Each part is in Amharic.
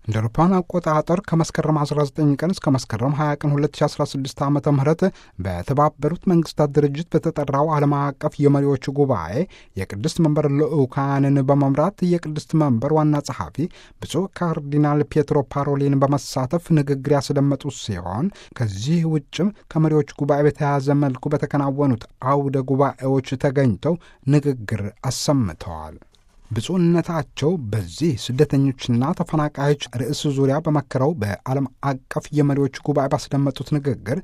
እንደ አውሮፓውያን አቆጣጠር ከመስከረም 19 ቀን እስከ መስከረም 20 ቀን 2016 ዓ ም በተባበሩት መንግስታት ድርጅት በተጠራው ዓለም አቀፍ የመሪዎች ጉባኤ የቅድስት መንበር ልዑካንን በመምራት የቅድስት መንበር ዋና ጸሐፊ ብፁዕ ካርዲናል ፔትሮ ፓሮሊን በመሳተፍ ንግግር ያስደመጡ ሲሆን ከዚህ ውጭም ከመሪዎች ጉባኤ በተያያዘ መልኩ በተከናወኑት አውደ ጉባኤዎች ተገኝተው ንግግር አሰምተዋል። ብፁዕነታቸው በዚህ ስደተኞችና ተፈናቃዮች ርዕስ ዙሪያ በመከረው በዓለም አቀፍ የመሪዎች ጉባኤ ባስደመጡት ንግግር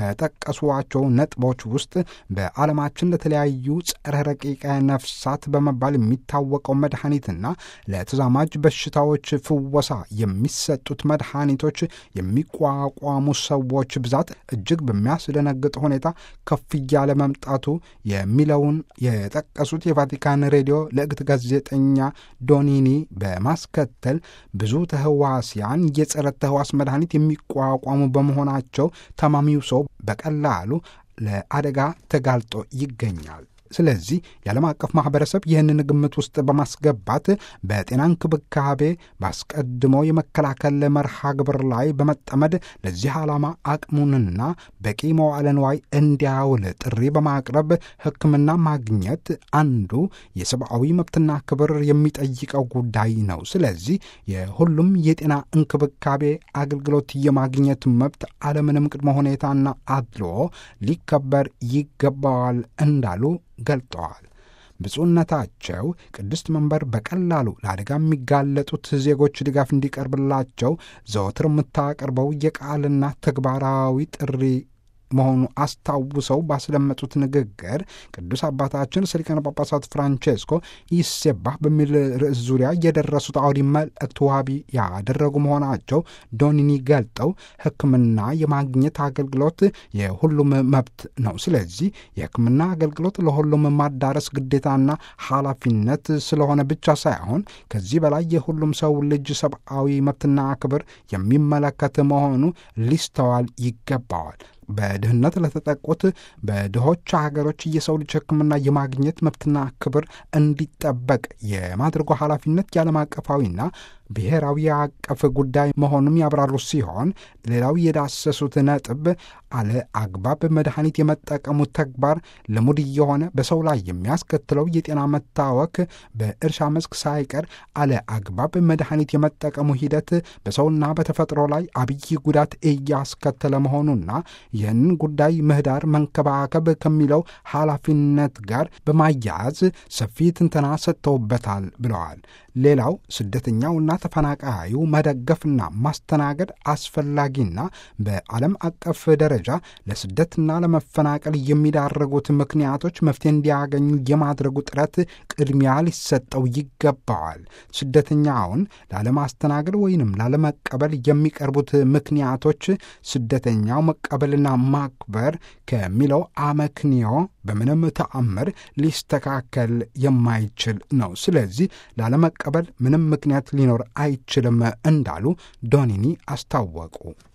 ከጠቀሷቸው ነጥቦች ውስጥ በዓለማችን ለተለያዩ ጸረ ረቂቀ ነፍሳት በመባል የሚታወቀው መድኃኒትና ለተዛማጅ በሽታዎች ፍወሳ የሚሰጡት መድኃኒቶች የሚቋቋሙ ሰዎች ብዛት እጅግ በሚያስደነግጥ ሁኔታ ከፍ እያለ መምጣቱ የሚለውን የጠቀሱት የቫቲካን ሬዲዮ ለእግት ጋዜጣ ጋዜጠኛ ዶኒኒ በማስከተል ብዙ ተህዋስያን የጸረ ተህዋስ መድኃኒት የሚቋቋሙ በመሆናቸው ታማሚው ሰው በቀላሉ ለአደጋ ተጋልጦ ይገኛል። ስለዚህ የዓለም አቀፍ ማህበረሰብ ይህንን ግምት ውስጥ በማስገባት በጤና እንክብካቤ በአስቀድሞ የመከላከል መርሃ ግብር ላይ በመጠመድ ለዚህ ዓላማ አቅሙንና በቂ መዋዕለ ንዋይ እንዲያውል ጥሪ በማቅረብ ሕክምና ማግኘት አንዱ የሰብአዊ መብትና ክብር የሚጠይቀው ጉዳይ ነው። ስለዚህ የሁሉም የጤና እንክብካቤ አገልግሎት የማግኘት መብት አለምንም ቅድመ ሁኔታና አድልዎ ሊከበር ይገባዋል እንዳሉ ገልጠዋል። ብፁዕነታቸው ቅድስት መንበር በቀላሉ ለአደጋ የሚጋለጡት ዜጎች ድጋፍ እንዲቀርብላቸው ዘወትር የምታቀርበው የቃልና ተግባራዊ ጥሪ መሆኑ አስታውሰው ባስደመጡት ንግግር ቅዱስ አባታችን ርዕሰ ሊቃነ ጳጳሳት ፍራንቼስኮ ይሴባህ በሚል ርዕስ ዙሪያ የደረሱት አውዲ መልእክት ዋቢ ያደረጉ መሆናቸው ዶኒኒ ገልጠው ሕክምና የማግኘት አገልግሎት የሁሉም መብት ነው። ስለዚህ የሕክምና አገልግሎት ለሁሉም ማዳረስ ግዴታና ኃላፊነት ስለሆነ ብቻ ሳይሆን ከዚህ በላይ የሁሉም ሰው ልጅ ሰብአዊ መብትና ክብር የሚመለከት መሆኑ ሊስተዋል ይገባዋል። በድህነት ለተጠቁት በድሆች ሀገሮች የሰው ልጅ ሕክምና የማግኘት መብትና ክብር እንዲጠበቅ የማድረጉ ኃላፊነት የዓለም አቀፋዊና ብሔራዊ አቀፍ ጉዳይ መሆኑም ያብራሩ ሲሆን ሌላው የዳሰሱት ነጥብ አለ አግባብ መድኃኒት የመጠቀሙ ተግባር ልሙድ እየሆነ በሰው ላይ የሚያስከትለው የጤና መታወክ በእርሻ መስክ ሳይቀር አለ አግባብ መድኃኒት የመጠቀሙ ሂደት በሰውና በተፈጥሮ ላይ አብይ ጉዳት እያስከተለ መሆኑና ይህንን ጉዳይ ምህዳር መንከባከብ ከሚለው ኃላፊነት ጋር በማያያዝ ሰፊ ትንተና ሰጥተውበታል ብለዋል። ሌላው ስደተኛውና ተፈናቃዩ መደገፍና ማስተናገድ አስፈላጊና በዓለም አቀፍ ደረጃ ለስደትና ለመፈናቀል የሚዳረጉት ምክንያቶች መፍትሄ እንዲያገኙ የማድረጉ ጥረት ቅድሚያ ሊሰጠው ይገባዋል። ስደተኛውን ላለማስተናገድ ወይንም ላለመቀበል የሚቀርቡት ምክንያቶች ስደተኛው መቀበልና ማክበር ከሚለው አመክንዮ በምንም ተአምር ሊስተካከል የማይችል ነው። ስለዚህ ላለመቀበል ምንም ምክንያት ሊኖር አይችልም እንዳሉ ዶኒኒ አስታወቁ።